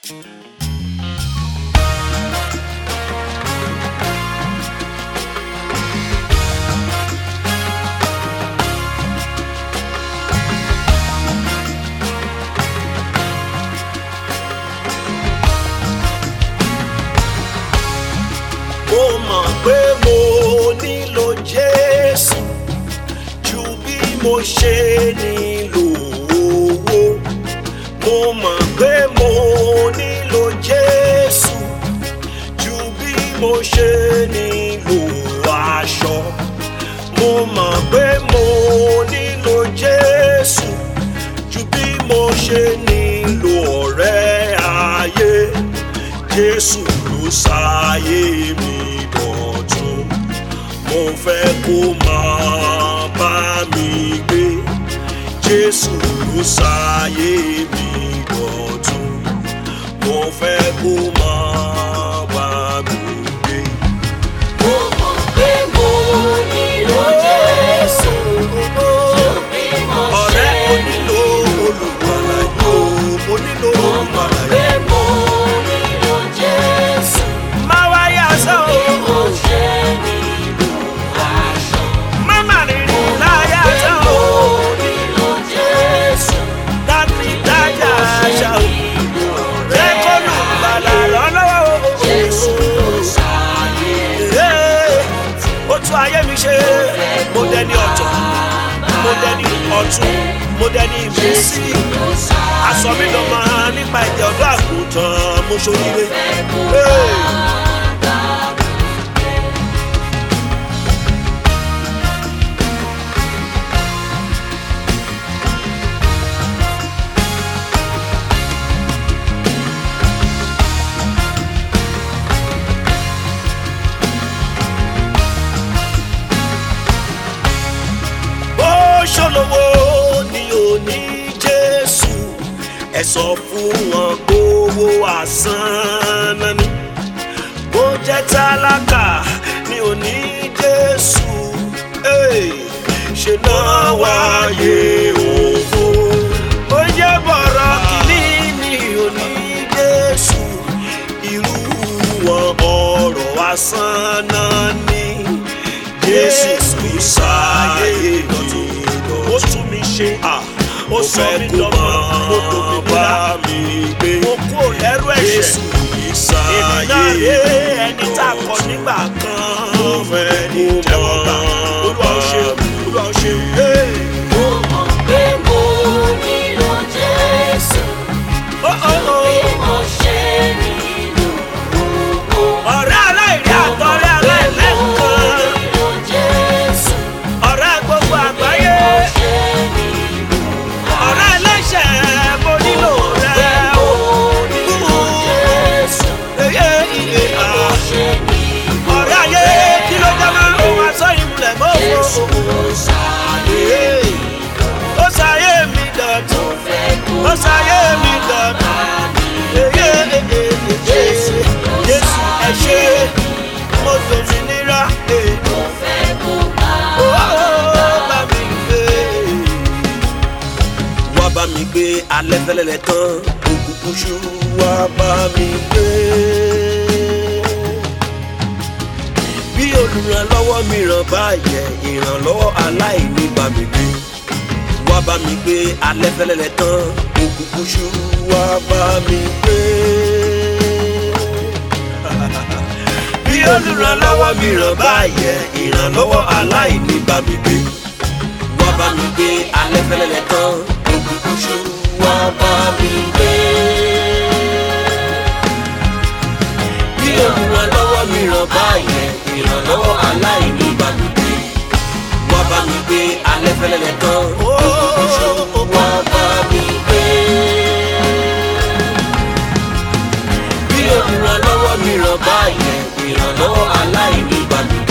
mo mọ̀ pé mo nílò jésù ju bí mo ṣe nílò owó mo mọ̀ pé mo nílò jésù ju bí mo ṣe nílò aṣọ mo mọ̀ pé mo nílò jésù ju bí mo ṣe nílò ọ̀rẹ́ ayé jésù ló ṣàyè mi dọ̀tun mo fẹ́ kó máa bá mi gbé jésù ló ṣàyè mi dọ̀tun mo fẹ́ kó máa bá mi gbé. Mo mọ̀ pé mo nílò Jésù ju bí mo ṣe ọ̀rẹ́ mo nílò olùgbàlà yóò mo nílò olùgbàlà pé yóò. mo nílò Jésù má wáyà sọ bí o mo ṣe nílò aṣọ. má má rìnrìn láyà Pé sọ mo o nílò Jésù dábì dájà àṣà o nílò jẹ́ kó rẹ̀ lùgbàlà lọ́lọ́wọ́ o. Jésù ló ṣàyè Ee, ó tún ayé mi ṣe mo dẹni ọ̀tọ̀ mo dẹni ọ̀tún mo dẹni ìmísí ló ṣàyè aṣọ mi lọ máa nípa ẹ̀jẹ̀ ọ̀dọ́ àgùntàn mo ṣoríire. Ee. bó ṣòlówó ni ò ní jésù ẹ sọ fún wọn gbowó àsán náà ni bó jẹ́ tálákà ni ò ní jésù Hey, ṣe náà wáyé òfo ó jẹ́ bọ̀rọ̀ kìíní ni ò ní jésù irú wọn ọ̀rọ̀ àsán náà ni jésù sáyé mi ó tún mi ṣe ó sọ mí dọ́mọ mo dòmìnira mi gbé mo kú lẹ́rú ẹ̀ṣẹ̀ jésù èmi ìsáyé náà ré ẹni tá a kọ nígbà kan mo fẹ́ ní jẹ́wọ́gbà olúwa ó ṣe olúwa ó ṣe Hey! Mo mọ̀ pé mo nílò Jésù Oh, oh, oh. bí mo ṣe nílò owó. ọ̀rẹ́ aláìrí àtọ̀rẹ́ aláìlẹ́kan nílò Jésù ọ̀rẹ́ gbogbo àgbáyé ṣe nílò ọ̀rẹ́ ẹlẹ́ṣẹ̀ mo nílò rẹ o. nílò Jésù Eye, iye, ah. ṣe nílò ọ̀rẹ́ ayé kí ló jẹ́ máa ń wá sọ ìmùlẹ̀ mọ́ Jésù òfò. ló ṣàyè ó ṣayé mi dọ̀tún fẹ́ kó ó ṣayé mi dọ̀tún. Eye, eye, eye, Jésù ló Jésù ẹ ṣé mo dòmìnira. eh. mo fẹ́ kó bá Ó bá mi gbé. wá bá mi gbé alẹ́ fẹ́lẹ́lẹ́ tán òkùnkùn ṣú wá bá mi gbé. bí olùrànlọ́wọ́ mìíràn bá yẹ ìrànlọ́wọ́ aláìní bá mi gbé. wá bá mi gbé alẹ́ fẹ́lẹ́lẹ́ tán òkùnkùn ṣú wá bá mi gbé. bí olùrànlọ́wọ́ mìíràn bá yẹ ìrànlọ́wọ́ aláìní bá mi gbé wá bá mi gbé alẹ́ fẹ́lẹ́lẹ́ tán òkùnkùn ṣú wá bá mi gbé. bí olùrànlọ́wọ́ mìíràn bá yẹ ìrànlọ́wọ́ aláìní bá mi gbé. wá bá mi gbé alẹ́ fẹ́lẹ́lẹ́ tán òkùnkùn ṣú wá bá mi gbé. bí olùrànlọ́wọ́ mìíràn bá yẹ ìrànlọ́wọ́ aláìní bá mi gbé.